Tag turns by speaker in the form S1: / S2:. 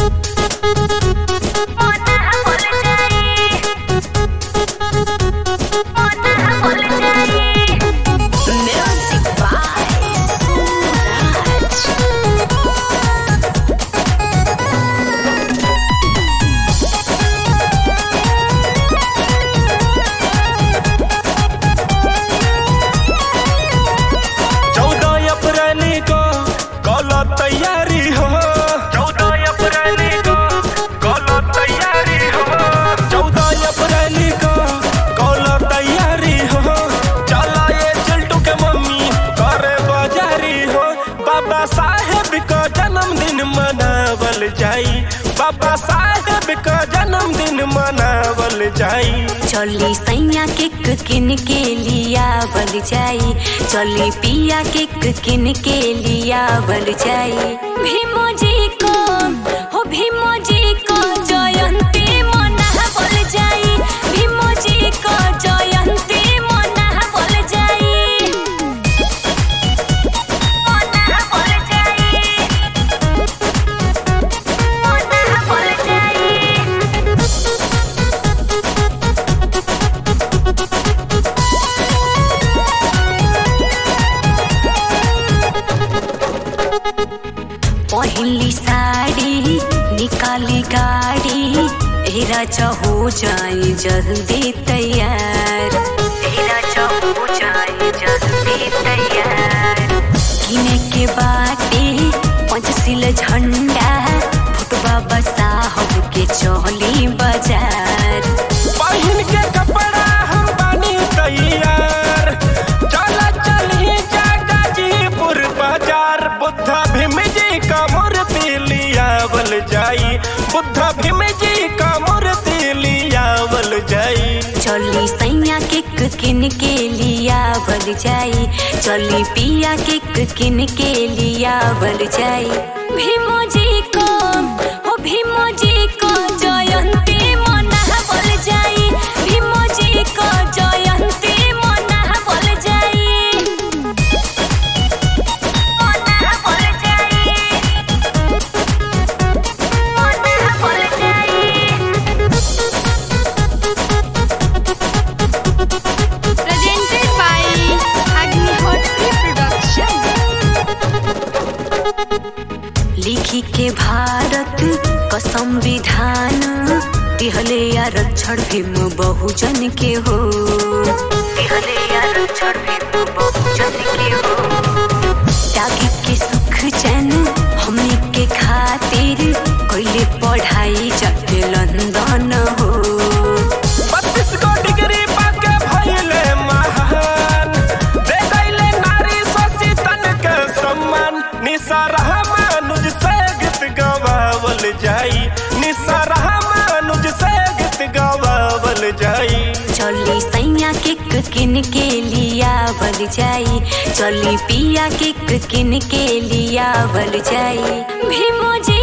S1: चौदह अप्रैल को कलो तैयारी हो चौदह अप्रैल को कलो तैयारी हो चौदह अप्रैल को कलो तैयारी हो चला ये चिल्टू के मम्मी करे बाजारी हो बाबा साहेब का जन्मदिन मनावल जाई बाबा साहेब का जन्मदिन मनावल जाई
S2: चली सैया केक किन के लिया बल जाई चली पिया केक किन के लिया बल जाई भीमो जी को हो भीमो जी को जयंती मना बल जाई भीमो जी को जयंती मना बल जाई मना बल जाई मना बल जाई पहली साड़ी निकाली गाड़ी एरा हो जाए जल्दी तैयार एरा हो जाए जल्दी तैयार किने के बाटे पंचशील झंडा फुटबा बसा हो के चौली बाजार
S1: पहिन के कपड़ा हम बानी तैयार चला चलिए जा गाजीपुर बाजार बुद्धा भीम जी का मूर्ति लियावल जाई बुद्धा भीम जी का मूर्ति लियावल जाई
S2: चली सैया केक किन के लिया बल जाई चली पिया केक किन के लिया बल जाई भीमो जी को हो भीमो जी को जयंती मना बल जाई भीमो जी को जयंती मना बल जाई मना बल जाई मना बल जाई
S3: presented by Agnihotri Production.
S2: लिखी के भारत का संविधान दिहले आरक्षण भीम बहुजन के हो दिहले आरक्षण भीम बहुजन के हो त्यागी के सुख चैन हमने के खातिर कोई पढ़ाई जाके लंदन हो
S1: बत्तीस गो डिग्री पाके भइले महान दे दैले नारी शशि तन के सम्मान निसार मानुज से गीत गवावल जाई निसार मानुज से गीत गवावल जाई
S2: चली सैया केक किन के लिया बल जाई चली पिया केक किन के लिया बल जाई भीमो जी